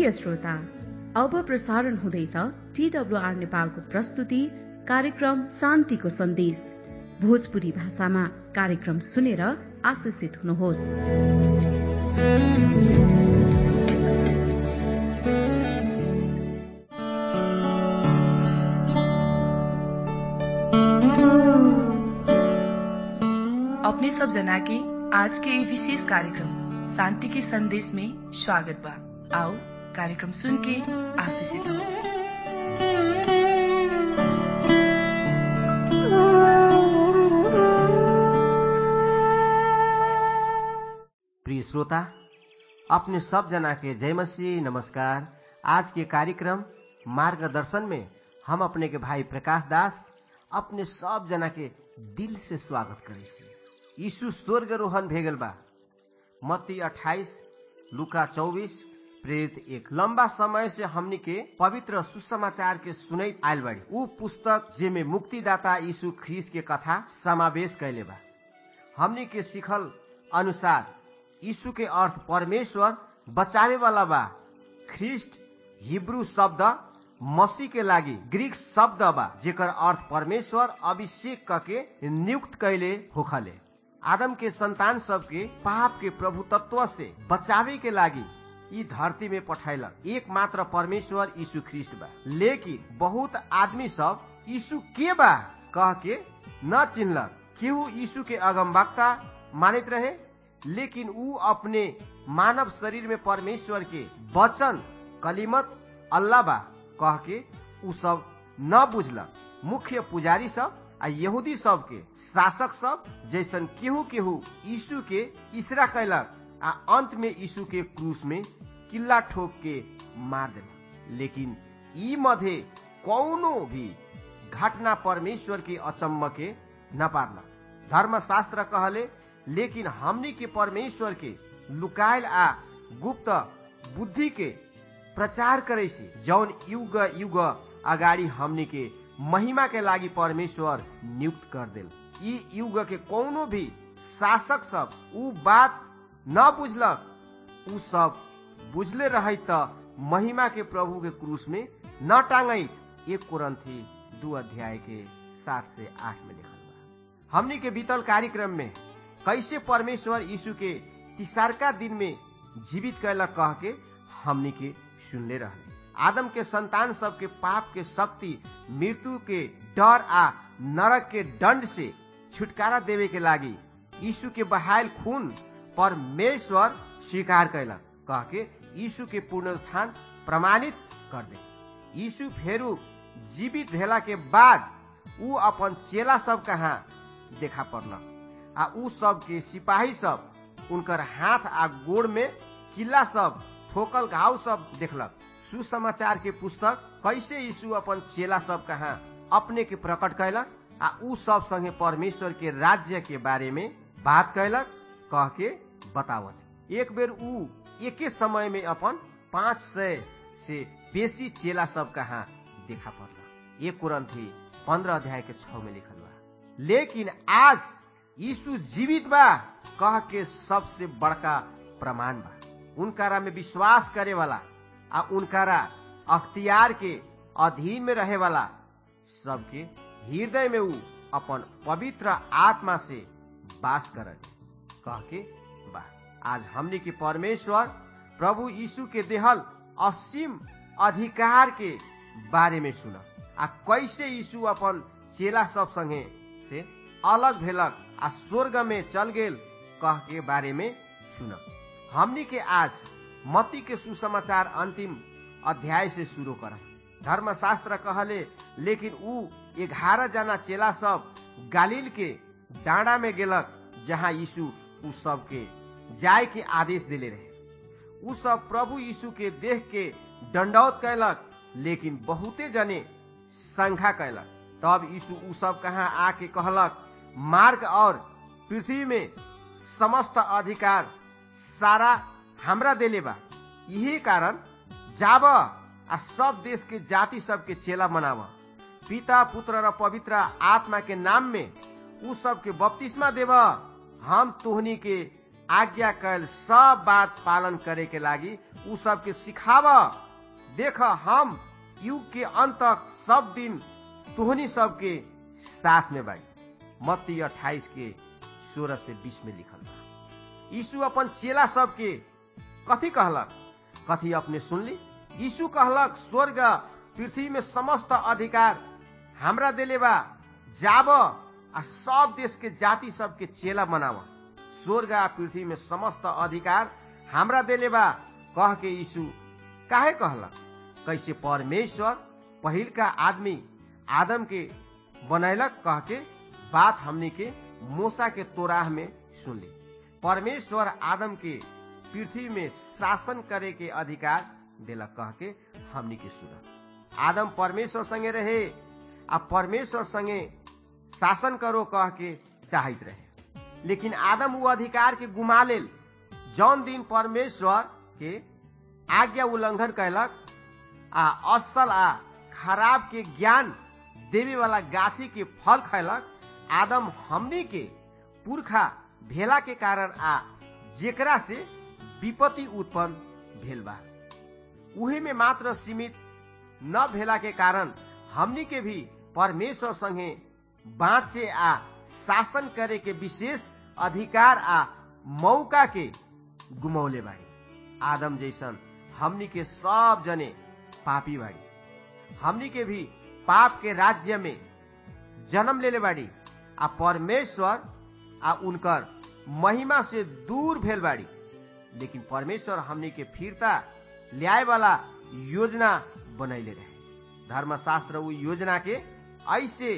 प्रिय श्रोता अब प्रसारण हुँदैछ टीडब्लुआर नेपालको प्रस्तुति कार्यक्रम शान्तिको सन्देश भोजपुरी भाषामा कार्यक्रम सुनेर आशिषित हुनुहोस् अपने सब जना के आज के ये विशेष कार्यक्रम शांति के संदेश में स्वागत बा आओ कार्यक्रम सुन के आशीषित हो प्रिय श्रोता अपने सब जना के जय मसीह नमस्कार आज के कार्यक्रम मार्गदर्शन में हम अपने के भाई प्रकाश दास अपने सब जना के दिल से स्वागत करे छी यीशु स्वर्ग रोहन भेगल बा मत्ती 28 लुका 24 प्रेरित एक लंबा समय से हमनी के पवित्र सुसमाचार के सुनैत आयल बाड़ी ऊ पुस्तक जेमे मुक्तिदाता यीशु ख्रीस के कथा समावेश कैले बा हमनी के सिखल अनुसार यीशु के अर्थ परमेश्वर बचावे वाला बा ख्रिस्ट हिब्रू शब्द मसीह के लागि ग्रीक शब्द बा जेकर अर्थ परमेश्वर अभिषेक कके नियुक्त कैले होखले आदम के संतान सबके पाप के प्रभु तत्व से बचावे के लागि ई धरती में पठाइलक एक मात्र परमेश्वर यीशु ख्रिस्ट बा लेकिन बहुत आदमी सब यीशु के बा कह के न चिन्हलक केहू यीशु के अगमवक्ता मानित रहे लेकिन ऊ अपने मानव शरीर में परमेश्वर के वचन कलिमत अल्लाह बा कह के ऊ सब न बुझलक मुख्य पुजारी सब आ यहूदी सब के शासक सब जैसन केहू केहू यीशु के इसरा कैलक आ अंत में यीशु के क्रूस में किल्ला ठोक के मार देलक लेकिन ई मध्य कौनो भी घटना परमेश्वर के अचम्म के न पारलक धर्मशास्त्र कहले लेकिन हमनी के परमेश्वर के लुकायल आ गुप्त बुद्धि के प्रचार करे से जौन युग युग अगाडि हमनी के महिमा के लागि परमेश्वर नियुक्त कर देल ई युग के कोनो भी शासक सब ऊ बात न बुझलक ऊ सब बुझले रहे त महिमा के प्रभु के क्रूस में न टांगई एक कुरंथी दू अध्याय के सात से आठ में लिखल बा हमनी के बीतल कार्यक्रम में कैसे परमेश्वर यीशु के तिसारका दिन में जीवित कैलक कह के हमनी के सुनले रहले आदम के संतान सब के पाप के शक्ति मृत्यु के डर आ नरक के दंड से छुटकारा देवे के लागी यीशु के बहायल खून परमेश्वर स्वीकार कैलक कह के यीशु के पूर्ण स्थान प्रमाणित कर दे यीशु फेरू जीवित भेला के बाद ऊ अपन चेला सब कहाँ देखा पड़लक आ ऊ सब के सिपाही सब उनकर हाथ आ गोड़ में किला सब ठोकल घाव सब देखलक सुसमाचार के पुस्तक कैसे यीशु अपन चेला सब कहाँ अपने के प्रकट कैलक आ ऊ सब संगे परमेश्वर के राज्य के बारे में बात कैलक कह के बतावत एक बेर ऊ एके समय में अपन पाँच सय से बेसी चेला सब कहाँ देखा पड़लक एक कुरंथी पंद्रह अध्याय के छ में लिखल बा लेकिन आज यीशु जीवित बा कह के सबसे बड़का प्रमाण बा उनकारा में विश्वास करे वाला आ उनकारा अख्तियार के अधीन में रहे वाला सबके हृदय में ऊ अपन पवित्र आत्मा से वास कर कह के बा आज हमने के परमेश्वर प्रभु यीशु के देहल असीम अधिकार के बारे में सुन आ कैसे यीशु अपन चेला सब संगे से अलग भेलक आ स्वर्ग में चल गेल कह के बारे में सुन हमनी के आज मती के सुसमाचार अंतिम अध्याय से शुरू कर धर्मशास्त्र कहले लेकिन ऊ ग्यारह जना चेला सब गालिल के डाँडा में गेलक जहाँ यीशु उ सब के जाय के आदेश दिले रहे उ सब प्रभु यीशु के देख के दंडौत कैलक लेकिन बहुते जने संख्या कैलक तब यीशु उ सब कहाँ आके कहलक मार्ग और पृथ्वी में समस्त अधिकार सारा हमरा देले बा यही कारण जाब आ सब देश के जाति सब के चेला मनाव पिता पुत्र र पवित्र आत्मा के नाम में उ सब के बपतिस्मा देव हम तोहनी के आज्ञा कैल सब बात पालन करे के लागी उ सबके सिखाव देख हम युग के अंत तक सब दिन तुहनी सबके साथ में बाई मत्ती अट्ठाईस के सोलह से बीस में लिखल बा यीशु अपन चेला सबके कथी कहलक कथी अपने सुनली यीशु कहलक स्वर्ग पृथ्वी में समस्त अधिकार हमरा देले बा जाब आ सब देश के जाति सबके चेला बनाव स्वर्ग आ पृथ्वी में समस्त अधिकार हमरा देले बा कह के यीशु काहे कहलक कैसे परमेश्वर पहिल का आदमी आदम के बनैलक कह के बात हमनी के मूसा के तोराह में सुनली परमेश्वर आदम के पृथ्वी में शासन करे के अधिकार देलक कह के हमनी के सुन आदम परमेश्वर संगे रहे आ परमेश्वर संगे शासन करो कह के चाहत रहे लेकिन आदम वो अधिकार के गुमा लेल जौन दिन परमेश्वर के आज्ञा उल्लंघन कैलक आ असल आ खराब के ज्ञान देवे वाला गाछी के फल खैलक आदम हमनी के पुरखा भेला के कारण आ जेकरा से विपत्ति उत्पन्न भेल बा उहे में मात्र सीमित न भेला के कारण हमनी के भी परमेश्वर संगे बाँचे आ शासन करे के विशेष अधिकार आ मौका के गुमौले बाड़ी आदम जैसन हमनी के सब जने पापी बाड़ी हमनी के भी पाप के राज्य में जन्म लेले बाड़ी आ परमेश्वर आ उनकर महिमा से दूर भेल बाड़ी लेकिन परमेश्वर हमनी के फिरता ल्याए वाला योजना बनैले रहे धर्मशास्त्र उ योजना के ऐसे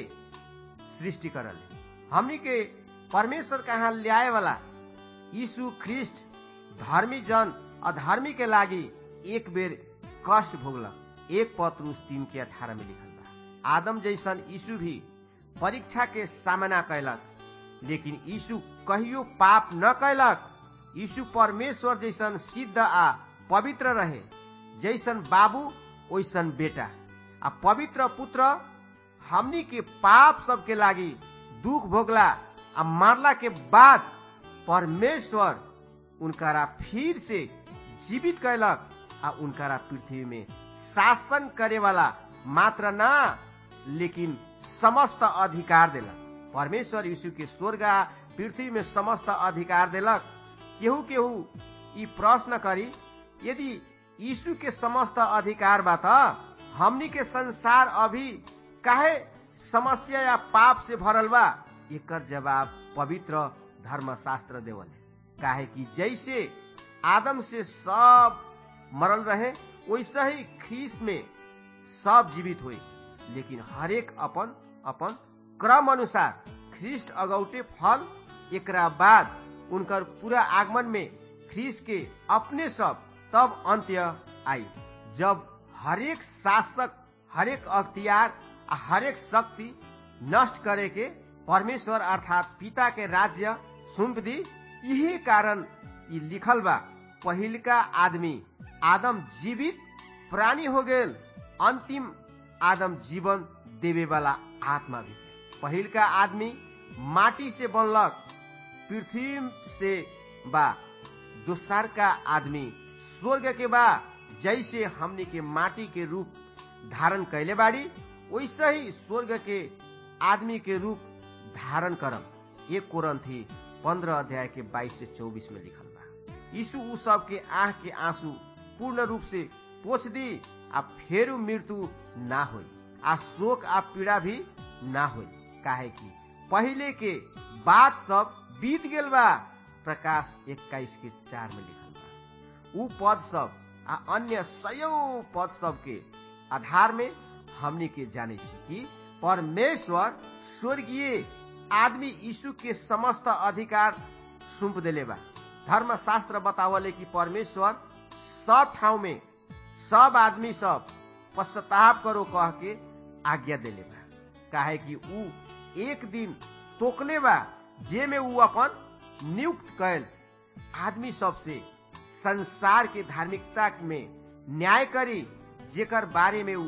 सृष्टि करल हमनी के परमेश्वर कहाँ ल्याए वाला यीशु ख्रिस्ट धर्मी जन अधर्मी के लागी एक बेर कष्ट भोगलक एक पत्रुस तीन के अठारह में लिखल बा आदम जैसन यीशु भी परीक्षा के सामना कैलक लेकिन यीशु कहियो पाप न कैलक यीशु परमेश्वर जैसन सिद्ध आ पवित्र रहे जैसन बाबू ओइसन बेटा आ पवित्र पुत्र हमनी के पाप सबके लागी दुख भोगला आ मारला के बाद परमेश्वर उनकारा फिर से जीवित कैलक आ उनकारा पृथ्वी में शासन करे वाला मात्र ना लेकिन समस्त अधिकार देलक परमेश्वर यीशु के स्वर्ग आ पृथ्वी में समस्त अधिकार देलक केहू केहू ई प्रश्न करी यदि यीशु के समस्त अधिकार बा त हमनी के संसार अभी काहे समस्या या पाप से भरल बा एकर जवाब पवित्र धर्मशास्त्र देवल काहे कि जैसे आदम से सब मरल रहे वैसे ही ख्रीस में सब जीवित हुए लेकिन हरेक अपन अपन क्रम अनुसार ख्रिस्ट अगौटे फल एकरा बाद उनकर पूरा आगमन में ख्रीस के अपने सब तब अंत्य आई जब हरेक शासक हरेक अख्तियार आ हरेक शक्ति नष्ट करे के परमेश्वर अर्थात पिता के राज्य सुम्प दी यही कारण ई लिखल बा पहिलका आदमी आदम जीवित प्राणी हो गेल अंतिम आदम जीवन देवे वाला आत्मा भी पहिलका आदमी माटी से बनलक पृथ्वी से बा दोसर का आदमी स्वर्ग के बा जैसे हमनी के माटी के रूप धारण कैले बाड़ी वैसे ही स्वर्ग के आदमी के रूप धारण करम एक कोरंथी पंद्रह अध्याय के बाईस से चौबीस में लिखल बा यीशु उ सब के आंख के आंसू पूर्ण रूप से पोछ दी आ फेरू मृत्यु ना होई आ शोक आ पीड़ा भी ना होई काहे कि पहले के बात सब बीत गेल बा प्रकाश एक्काईस के चार में लिखल बा उ पद सब आ अन्य सयौ पद सब के आधार में हमनी के जाने छी कि परमेश्वर स्वर्गीय आदमी यीशु के समस्त अधिकार सुम्प देले बा धर्मशास्त्र बतावले कि परमेश्वर सब ठाउँ में सब आदमी सब पश्चाताप करो कह के आज्ञा देले बा काहे कि ऊ एक दिन तोकले बा जे में ऊ अपन नियुक्त कैल आदमी सब से संसार के धार्मिकता में न्याय करी जेकर बारे में ऊ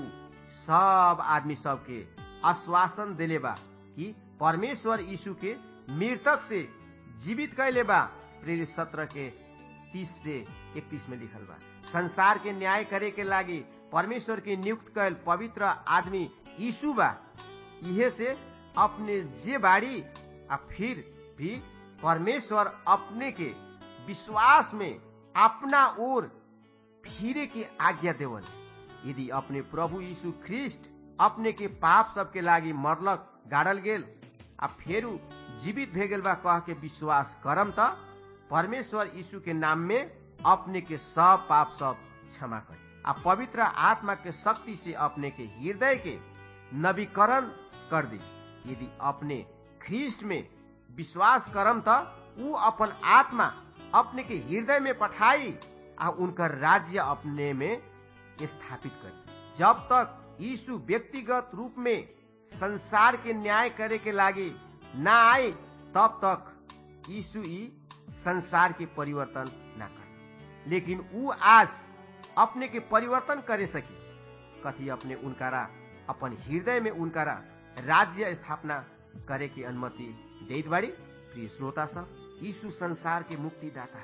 सब आदमी सब के आश्वासन देले बा कि परमेश्वर यीशु के मृतक से जीवित कैले बा प्रेरित सत्रह के तीस से इकतीस में लिखल बा संसार के न्याय करे के लागी परमेश्वर के नियुक्त कैल पवित्र आदमी यीशु बा इहे से अपने जे बाड़ी आ फिर भी परमेश्वर अपने के विश्वास में अपना ओर फिरे की आज्ञा देवल यदि अपने प्रभु यीशु ख्रिस्ट अपने के पाप सबके लागी मरलक गाड़ल गेल आ फेरू जीवित भे गेल बा कह के विश्वास करम त परमेश्वर यीशु के नाम में अपने के सब पाप सब क्षमा करे आ पवित्र आत्मा के शक्ति से अपने के हृदय के नवीकरण कर दी यदि अपने ख्रिस्ट में विश्वास करम त ऊ अपन आत्मा अपने के हृदय में पठाई आ उनकर राज्य अपने में स्थापित कर जब तक यीशु व्यक्तिगत रूप में संसार के न्याय करे के लागी ना आए तब तक यीशु ही संसार के परिवर्तन ना कर लेकिन ऊ आज अपने के परिवर्तन करे सकी कथी अपने उनकारा अपन हृदय में उनकारा राज्य स्थापना करे की अनुमति देत बाड़ी प्रिय श्रोता सब यीशु संसार के मुक्तिदाता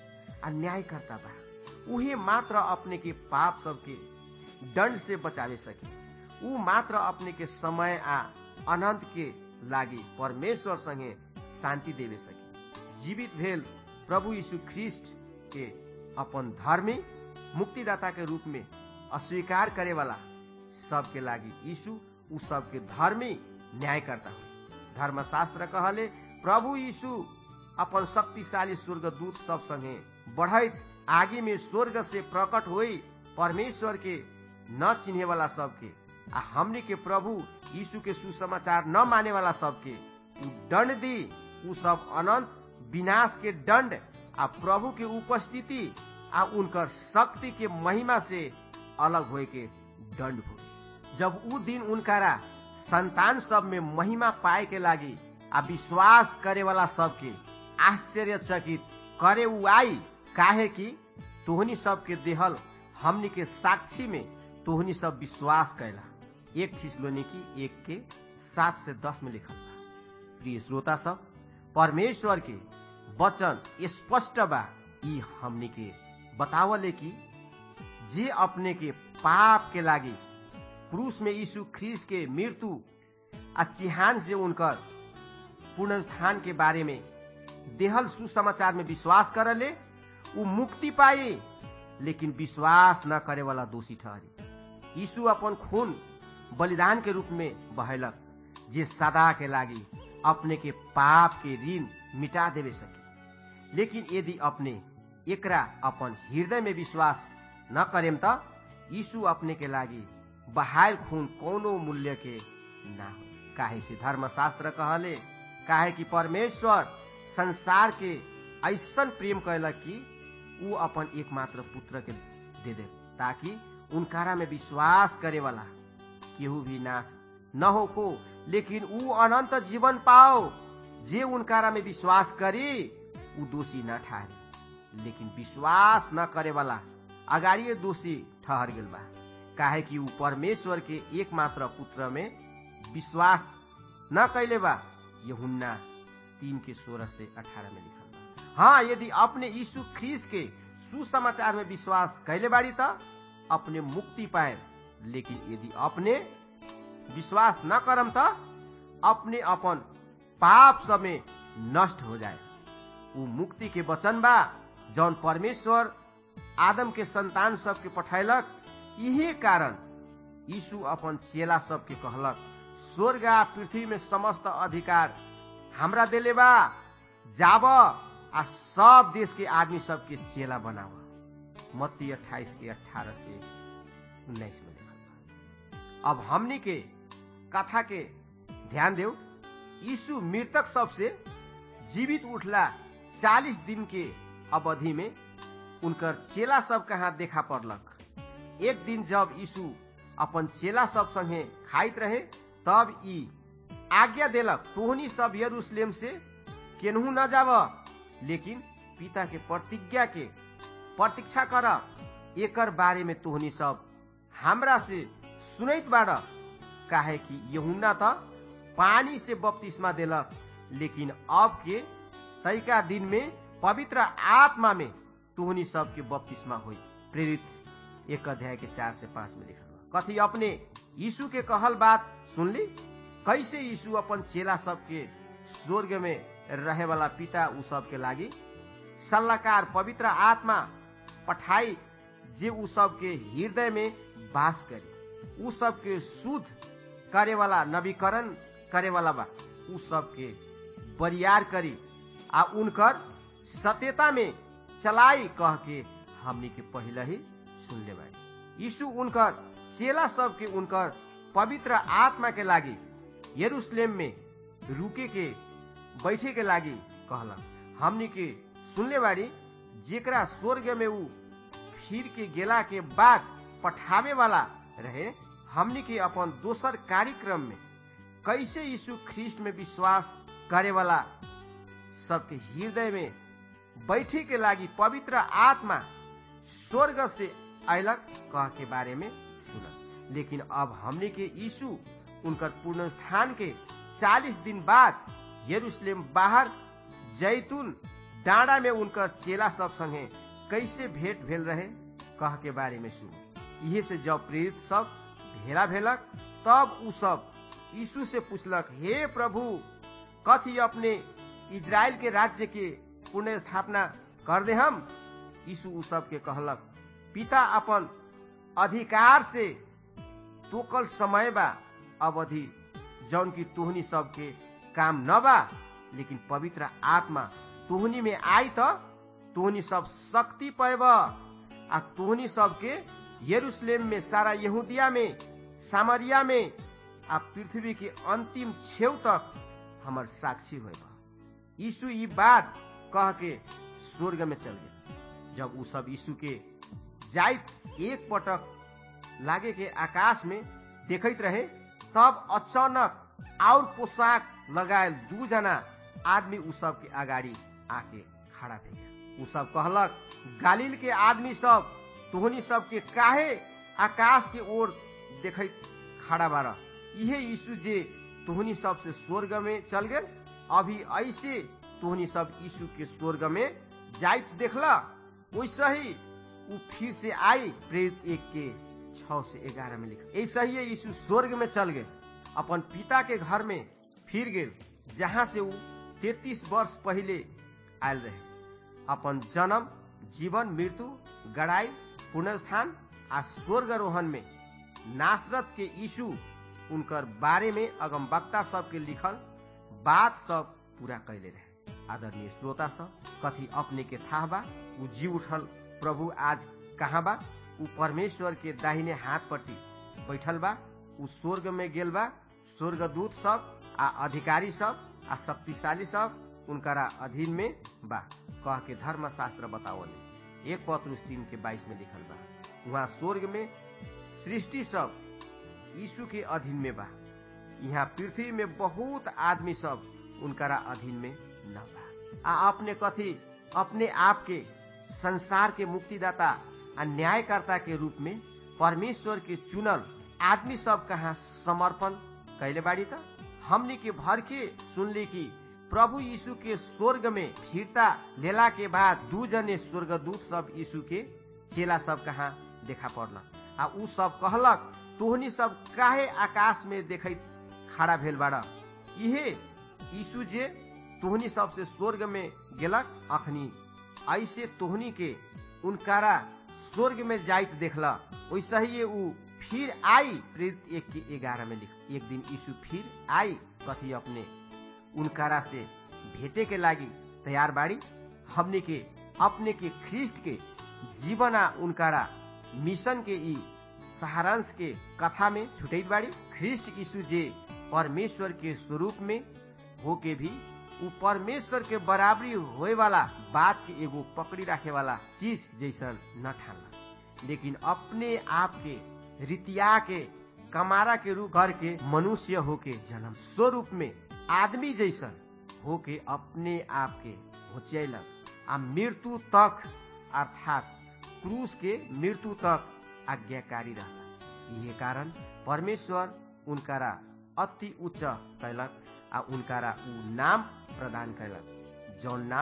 आ न्याय करता बा उहे मात्र अपने के पाप सबके दंड से बचावे सके ऊ मात्र अपने के समय आ अनंत के लागी परमेश्वर संगे शांति देवे सके जीवित भेल प्रभु यीशु ख्रिस्ट के अपन धर्मी मुक्तिदाता के रूप में अस्वीकार करे वाला सबके लागी यीशु उ सबके धर्मी न्याय करता हुए धर्मशास्त्र कहले प्रभु यीशु अपन शक्तिशाली स्वर्गदूत सब संगे बढ़ैत आगे में स्वर्ग से प्रकट हुई परमेश्वर के न चिन्हे वाला सबके आ हमने के प्रभु यीशु के सुसमाचार न माने वाला सबके उ दंड दी उ सब अनंत विनाश के दंड आ प्रभु के उपस्थिति आ उनकर शक्ति के महिमा से अलग होए के दंड हो जब उ दिन उनकारा संतान सब में महिमा पाए के लागी आ विश्वास करे वाला सबके आश्चर्यचकित करे उ आई काहे कि तोहनी सबके देहल हमनी के साक्षी में तोहनी सब विश्वास कैला एक थिसलोनी की एक के सात से दस में लिखल बा प्रिय श्रोता सब परमेश्वर के वचन स्पष्ट बा ई हमनी के बतावले कि जे अपने के पाप के लागी क्रूस में यीशु ख्रीस के मृत्यु आ चिहान से उनकर पुनरुत्थान के बारे में देहल सुसमाचार में विश्वास करले उ मुक्ति पाए लेकिन विश्वास न करे वाला दोषी ठहरे यीशु अपन खून बलिदान के रूप में बहेलक जे सदा के लागी अपने के पाप के ऋण मिटा देवे सके लेकिन यदि अपने एकरा अपन हृदय में विश्वास न करेम त यीशु अपने के लागी बहायल खून कोनो मूल्य के ना हो काहे से धर्मशास्त्र कहले काहे कि परमेश्वर संसार के ऐसन प्रेम कैलक कि ऊ अपन एकमात्र पुत्र के दे दे ताकि उनकारा में विश्वास करे वाला केहू भी नाश न हो को लेकिन ऊ अनंत जीवन पाओ जे उनकारा में विश्वास करी ऊ दोषी न ठहरे लेकिन विश्वास न करे वाला अगाड़िए दोषी ठहर गेल बा काहे कि ऊ परमेश्वर के एकमात्र पुत्र में विश्वास न कैले बा यहुन्ना तीन के सोलह से अठारह में लिखल बा हाँ यदि अपने यीशु ख्रीस के सुसमाचार में विश्वास कैले बाड़ी त अपने मुक्ति पाए लेकिन यदि अपने विश्वास न करम त अपने अपन पाप सब में नष्ट हो जाए ऊ मुक्ति के वचन बा जौन परमेश्वर आदम के संतान सबके पठैलक यही कारण यीशु अपन चेला सबके कहलक स्वर्ग आ पृथ्वी में समस्त अधिकार हमरा देले बा जाब आ सब देश के आदमी सबके चेला बनाव मत्ती अट्ठाईस के अठारह से उन्नाइस में लिखल बा अब हमनी के कथा के ध्यान देव यीशु मृतक सबसे जीवित उठला चालीस दिन के अवधि में उनकर चेला सब कहाँ देखा पड़लक एक दिन जब यीशु अपन चेला सब संगे खाइत रहे तब ई आज्ञा देलक तोहनी सब यरूशलेम से केनहू न जाब लेकिन पिता के प्रतिज्ञा के प्रतीक्षा कर एकर बारे में तोहनी सब हमरा से सुनैत बाड़ काहे कि यहुना त पानी से बपतिस्मा देलक लेकिन अब के तैका दिन में पवित्र आत्मा में तुहनी सबके बपतिस्मा हुई प्रेरित एक अध्याय के चार से पांच में लिखल बा कथी अपने यीशु के कहल बात सुनली कैसे यीशु अपन चेला सबके स्वर्ग में रहे वाला पिता उ सबके लागी सल्लाहकार पवित्र आत्मा पठाई जे उ सबके हृदय में वास करी उ सबके शुद्ध करे वाला नवीकरण करे वाला बा उ सबके बरियार करी आ उनकर सत्यता में चलाई कह के हमनी के पहले ही सुन ले बाड़ी यीशु उनकर चेला सबके उनकर पवित्र आत्मा के लागी यरूशलेम में रुके के बैठे के लागी कहलन हमनी के सुनले बाड़ी जेकरा स्वर्ग में उ फिर के गेला के बाद पठावे वाला रहे हमनी के अपन दोसर कार्यक्रम में कैसे यीशु ख्रिस्ट में विश्वास करे वाला सबके हृदय में बैठे के लागी पवित्र आत्मा स्वर्ग से अयलक कह के बारे में सुना लेकिन अब हमने के यीशु उनकर पूर्ण स्थान के 40 दिन बाद यरूशलेम बाहर जैतून डाँडा में उनकर चेला सब संगे कैसे भेंट भेल रहे कह के बारे में सुन इहे से जब प्रेरित सब भेला भेलक तब उ सब यीशु से पूछलक हे प्रभु कथी अपने इज़राइल के राज्य के पुण्य स्थापना कर दे हम यीशु उ सब के कहलक पिता अपन अधिकार से तोकल समय बा अवधि जौन की तुहनी सबके काम न बा लेकिन पवित्र आत्मा तुहनी में आई त तुहनी सब शक्ति पैब आ तुहनी सबके यरूशलेम में सारा यहूदिया में सामरिया में आ पृथ्वी के अंतिम छेव तक हमर साक्षी होब यीशु ई बात कह के स्वर्ग में चल गए जब उ सब यीशु के जाइत एक पटक लागे के आकाश में देखत रहे तब अचानक और पोशाक लगायल दू जना आदमी उ सब के अगाडि आके खड़ा भे गया उ सब कहलक गालिल के आदमी सब तोहनी सब के काहे आकाश के ओर देखत खड़ा बार इहे यीशु जे तोहनी सब से स्वर्ग में चल गए अभी ऐसे तोहनी सब यीशु के स्वर्ग में जाइत देखला वैसे ही उ फिर से आई प्रेरित एक के छ से ग्यारह में लिखा ऐसा ही यीशु स्वर्ग में चल गए अपन पिता के घर में फिर गए जहाँ से उ तैतीस वर्ष पहले आयल रहे अपन जन्म जीवन मृत्यु गड़ाई पुनर्स्थान आ स्वर्गारोहण में नासरत के यीशु उनकर बारे में अगम वक्ता सबके लिखल बात सब पूरा कैले रहे आदरणीय श्रोता सब कथी अपने के था बा उ जी उठल प्रभु आज कहाँ बा उ परमेश्वर के दाहिने हाथ पट्टी बैठल बा उ स्वर्ग में गेल बा स्वर्गदूत सब आ अधिकारी सब आ शक्तिशाली सब उनकरा अधीन में बा कह के धर्म शास्त्र बतावले एक पत्र तीन के बाईस में लिखल बा वहाँ स्वर्ग में सृष्टि सब यीशु के अधीन में बा यहाँ पृथ्वी में बहुत आदमी सब उनकरा अधीन में न बा आ अपने कथी अपने आप के संसार के मुक्तिदाता आ न्यायकर्ता के रूप में परमेश्वर के चुनल आदमी सब कहाँ समर्पण कैले बाड़ी त हमने के भर के सुनली कि प्रभु यीशु के स्वर्ग में फिरता लेला के बाद दू जने स्वर्गदूत सब यीशु के चेला सब कहाँ देखा पड़ल आ उ सब कहलक तोहनी सब काहे आकाश में देखत खड़ा भेल बाड़ इहे यीशु जे तोहनी सबसे स्वर्ग में गेलक अखनी ऐसे तोहनी के उनकारा स्वर्ग में जाइत देखला वैसे ही उ फिर आई प्रेरित एक के ग्यारह में लिख एक दिन यीशु फिर आई कथी अपने उनकारा से भेटे के लागी तैयार बाड़ी हमने के अपने के ख्रिस्ट के जीवना उनकारा मिशन के ई सहारांश के कथा में छुटैत बाड़ी ख्रिस्ट यीशु जे परमेश्वर के स्वरूप में होके भी उ परमेश्वर के बराबरी होए वाला बात के एगो पकड़ी रखे वाला चीज जैसन न ठानला लेकिन अपने आप के रितिया के कमारा के रूप घर के मनुष्य होके जन्म स्वरूप में आदमी जैसन होके अपने आप के होचैलक आ मृत्यु तक अर्थात क्रूस के मृत्यु तक आज्ञाकारी रहला यही कारण परमेश्वर उनकारा अति उच्च कैलक आ उनकारा उ नाम प्रदान कैलक जौन नाम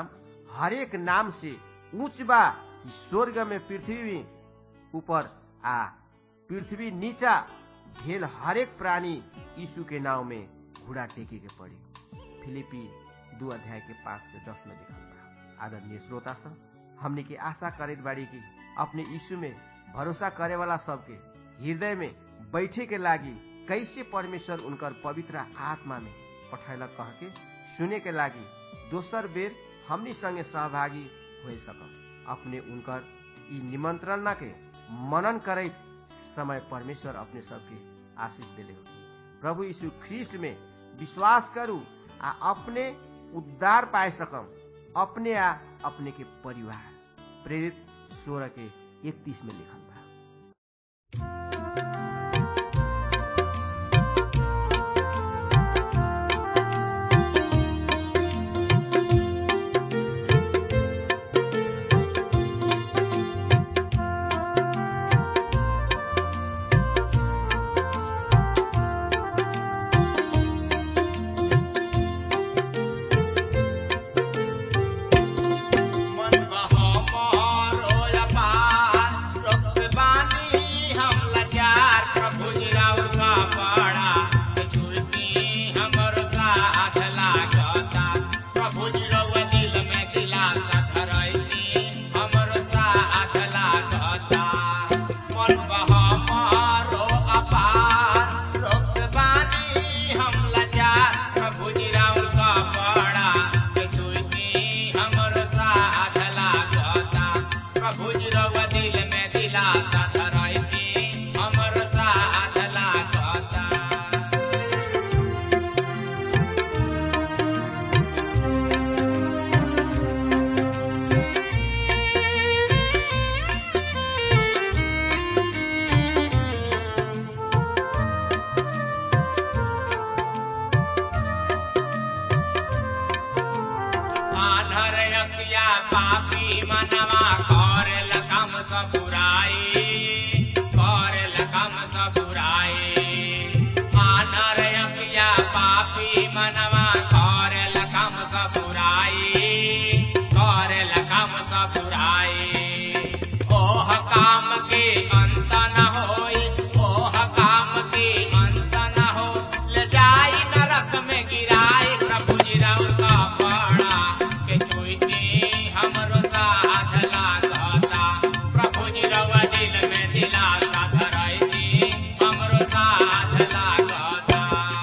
हरेक नाम से ऊंच बा कि स्वर्ग में पृथ्वी ऊपर आ पृथ्वी नीचा भेल हरेक प्राणी यीशु के नाव में घुड़ा टेके के पड़ी फिलिपी दू अध्याय के पांच से दस में लिखल बा आदरणीय श्रोता सब हमने की आशा करत बाड़ी की अपने यीशु में भरोसा करे वाला सबके हृदय में बैठे के लागी कैसे परमेश्वर उनकर पवित्र आत्मा में पठैलक कह के सुने के लागी दोसर बेर हमनी संगे सहभागी हो सकम अपने उनकर ई निमंत्रणा के मनन करैत समय परमेश्वर अपने सबके आशीष दिले होगी प्रभु यीशु ख्रिस्ट में विश्वास करू आ अपने उद्धार पाए सकम अपने आ अपने के परिवार प्रेरित सोलह के इकतीस में लिखल बा मन बहो मोरो अपार, रोग से बानी हम लाचार, प्रभु जी राउर का पाड़ा, छुड़ती हमर साथ लागता। प्रभु जी रउआ दिल में दिलासा धरैती, हमर साथ लागता। मन बहो मोरो अपार, रोग से बानी हम लाचार, प्रभु जी राउर का पाड़ा, छुड़ती हमर साथ लागता प्रभु जी रउआ दिल में दिलासा धरैती हमर साथ लागता आधर अकिया पापी मनवा करेल कम सब बुराई करेल कम सब बुराई आधर अकिया पापी मनवा करेल कम सब बुराई करेल कम सब बुराई ओह काम के अंत न होई ओह काम के अंत न हो ले जाई नरक में गिराई प्रभु जी राउर का पाड़ा के छुईती हमरो साथ लागता प्रभु जी रउआ दिल में दिलासा धरैती हमरो साथ लागता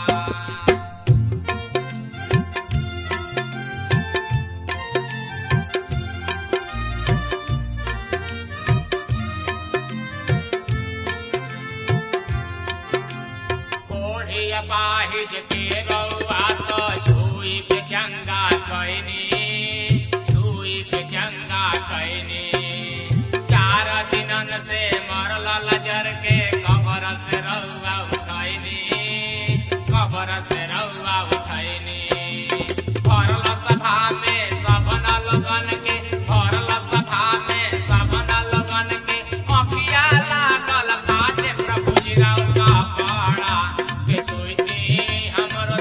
कोढ़ी अपाहिज के रउआ तो छुई के चंगा कैनी छुई के चंगा कैनी चार दिनन से मरल लजर के कबर से रउआ उठैनी कबर से रउआ उठैनी भरल सभा में सबन लगन के भरल सभा में सबन लगन के अखिया लागल बाटे प्रभु जी राउर का पाड़ा के छुईती हमरो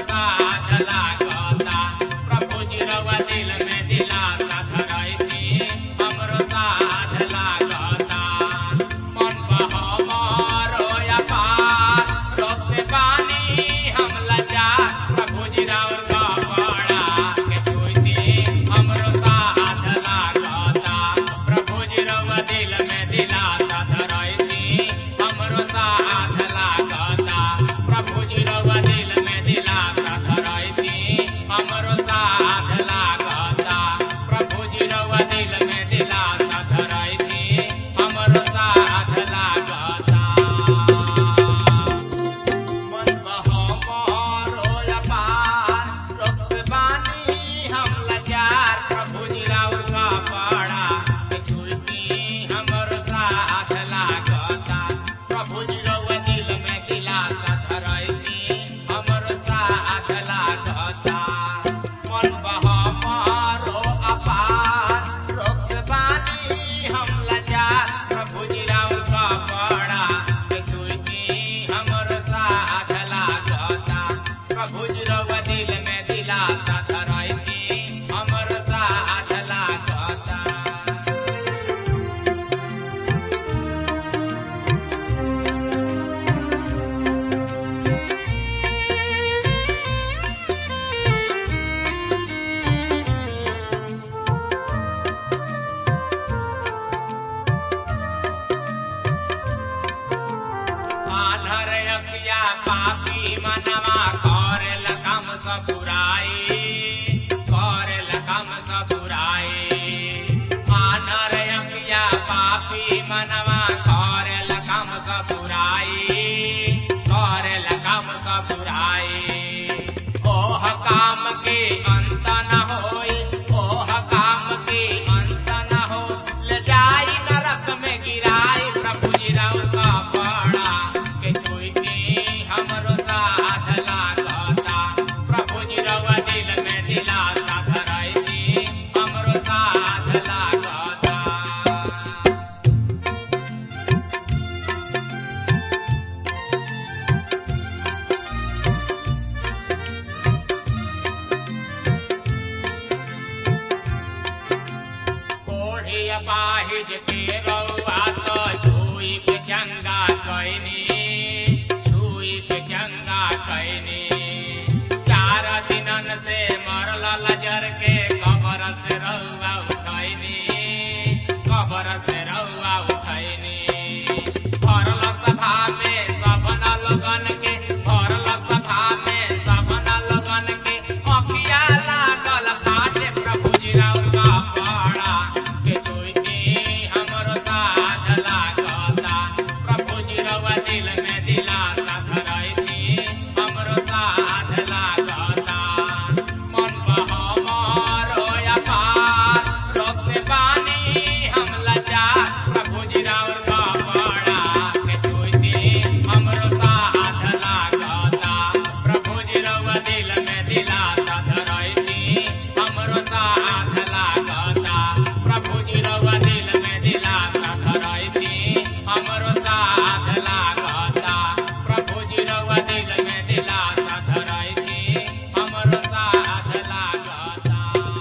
सब बुराई करेल काम सब बुराई आनर अखिया पापी मनवा करेल काम सब बुराई करेल काम सब बुराई ओह काम के अंत न होई ओह काम के अंत न हो ले जाई नरक में गिराई प्रभु जी राव का बड़ा के छुई के हमरो साथ लागता प्रभु जी रवा दिल में दिलाता धराई दी हमरो साथ लागता कोढ़ी अपाहिज के रउआ तो छुई के चंगा कैनी छुई के चंगा कैनी चार दिनन से मरल लजर के कबर से रउआ उठैनी कबर से रउआ उठैनी भरल सभा में सबन लोगन के भरल सभा में सबन लोगन के अखिया लागल फाटे प्रभु जी राउर का पाड़ा के छुई के हमरो साथ लागता प्रभु जी रउआ दिल में दिलाता धराई थी हमरो साथ लागता मन बहमारो अपार रोग से पानी हम लाचार प्रभु जी राउर का पाड़ा के छुई के हमरो साथ लागता प्रभु जी रउआ दिल में दिलाता धराई थी हमरो साथ लागता प्रभु जी रउआ दिल में दिलाता धराई थी हमरो साथ लागता प्रभु जी रउआ दिल में दिलाता धराई थी हमरो साथ लागता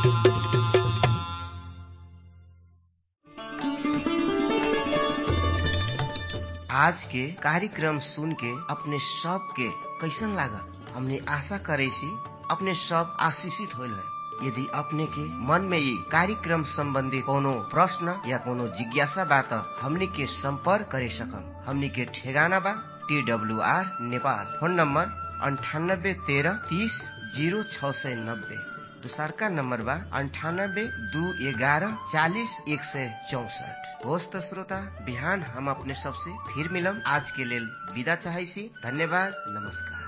आज के कार्यक्रम सुन के अपने सब के कैसन लागा हमने आशा करे सी अपने सब आशीषित होल है यदि अपने के मन में ये कार्यक्रम संबंधी कोनो प्रश्न या कोनो जिज्ञासा बा त हमनी के संपर्क करे सकम हमनी के ठेगाना बा T W R Nepal phone number अंठानब्बे तेरह तीस जीरो छ सय नब्बे दोसरका नम्बर बा अन्ठानब्बे दू एघारह चालिस एक सय चौसठ होस् त श्रोता बिहान हम अपने सबसे फिर मिलम आज के लेल विदा चाहै छी धन्यवाद नमस्कार